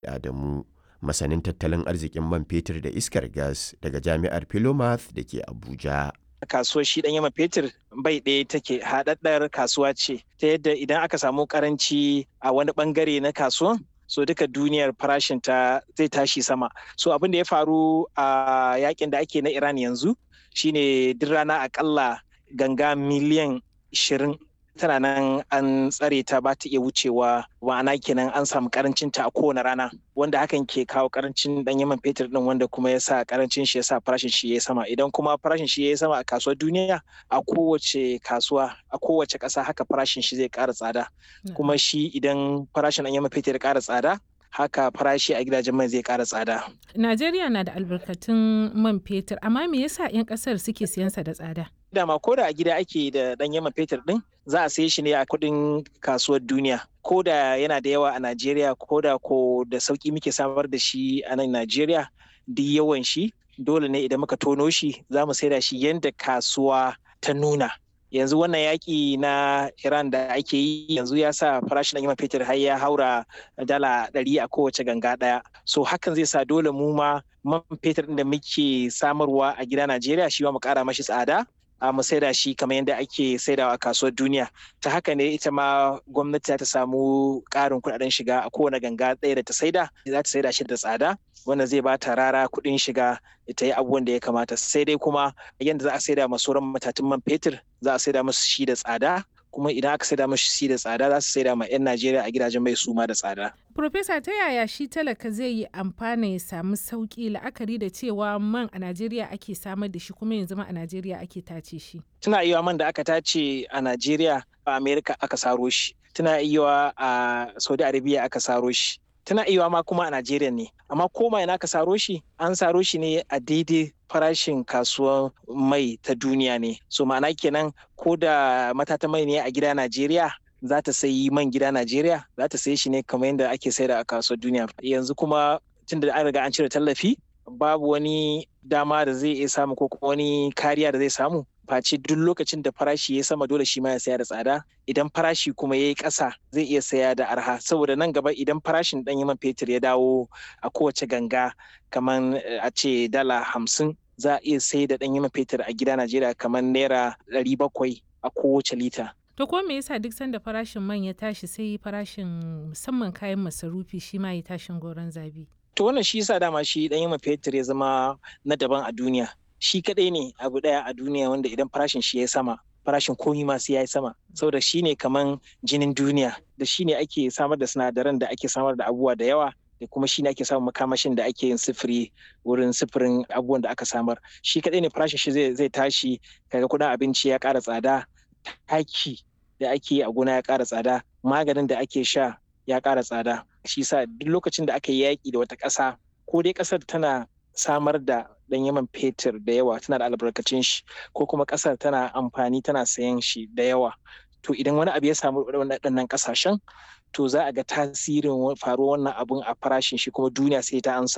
Adamu, masanin tattalin arzikin man fetur da iskar gas daga Jami'ar Philomath da ke Abuja. kasuwar shi dan yama fetur bai ɗaya take haɗaɗɗar kasuwa ce ta yadda idan aka samu karanci a wani bangare na kasuwan so duka duniyar farashin ta zai tashi sama so abin da ya faru a yakin da ake na iran yanzu shine duk rana akalla ganga miliyan 20 tana nan an tsare ta ba ta iya wucewa ma'ana kenan an samu karancin ta a kowane rana wanda hakan ke kawo karancin dan yaman fetur din wanda kuma ya sa karancin shi ya sa farashin shi ya sama idan kuma farashin shi ya sama a kasuwar duniya a kowace kasuwa a kowace ƙasa haka farashin shi zai ƙara tsada kuma shi idan farashin dan yaman fetur ya ƙara tsada haka farashi a gidajen mai zai ƙara tsada. Najeriya na da albarkatun man fetur amma me yasa 'yan ƙasar suke siyansa da tsada? dama ko da a gida ake da ɗan yaman fetur ɗin za a saye shi ne a kuɗin kasuwar duniya ko da yana da yawa a najeriya ko da ko da sauƙi muke samar da shi a nan najeriya duk yawan shi dole ne idan muka tono shi za mu saida shi yadda kasuwa ta nuna yanzu wannan yaƙi na iran da ake yi yanzu ya sa farashin ɗan yaman fetur har ya haura dala ɗari a kowace ganga ɗaya so hakan zai sa dole mu ma man fetur ɗin da muke samarwa a gida najeriya shi ma mu ƙara mashi tsada a mu saida shi kamar yadda ake saidawa a kasuwar duniya ta haka ne ita ma gwamnati ta samu ƙarin kuɗaɗen shiga a kowane ganga ɗaya da ta saida za ta saida shi da tsada wanda zai ba ta rara kuɗin shiga ta yi abubuwan da ya kamata sai dai kuma yadda za a saida ma sauran matatun man fetur za a saida musu shi da tsada kuma idan aka saida mashi shi da tsada za su saida ma 'yan Najeriya a gidajen mai suma da tsada. Profesa ta yaya shi talaka zai yi amfana ya samu sauki la'akari da cewa man a Najeriya ake samar da shi kuma yanzu ma a Najeriya ake tace shi. Tuna iya man da aka tace a Najeriya a Amerika aka saro shi. Tuna iya a Saudi Arabia aka saro shi. Tana iya ma kuma a Najeriya ne. Amma koma ina aka saro shi an saro shi ne a daidai farashin kasuwar mai ta duniya ne. So ma'ana kenan ko da matata mai ne a gida Najeriya za ta sayi man gida Najeriya za ta sayi shi ne kamar yadda ake saida a kasuwar duniya. Yanzu kuma tunda an riga an cire tallafi babu wani dama da zai iya samu ko kuma wani kariya da zai samu face duk lokacin da farashi ya sama dole shi ma ya saya da tsada idan farashi kuma ya yi ƙasa zai iya saya da arha saboda nan gaba idan farashin ɗan man fetur ya dawo a kowace ganga kamar a ce dala hamsin za a iya sai da ɗan man fetur a gida Najeriya kamar naira ɗari bakwai a kowace lita. To ko me yasa duk sanda farashin man ya tashi sai farashin musamman kayan masarufi shi ma ya tashin goron zabi? To wannan shi yasa dama shi ɗan man fetur ya zama na daban a duniya. Shi kaɗai ne abu ɗaya a duniya wanda idan farashin shi ya sama farashin komi ma sai ya yi sama saboda shi ne kaman jinin duniya da shi ne ake samar da sinadaran da ake samar da abubuwa da yawa da kuma shi ne ake samun makamashin da ake yin sifiri wurin sifirin abubuwan da aka samar shi kaɗai ne farashin shi zai tashi kaga kuɗin abinci ya ƙara tsada taki da ake yi a gona ya ƙara tsada maganin da ake sha ya ƙara tsada shi sa duk lokacin da aka yi yaƙi da wata ƙasa ko dai ƙasar tana samar da ɗan yaman fetur da yawa tana da albarkacin shi ko kuma ƙasar tana amfani tana sayan shi da yawa to idan wani abu ya samu waɗannan ƙasashen to za a ga tasirin faruwar wannan abun a farashin shi kuma duniya sai ta ansa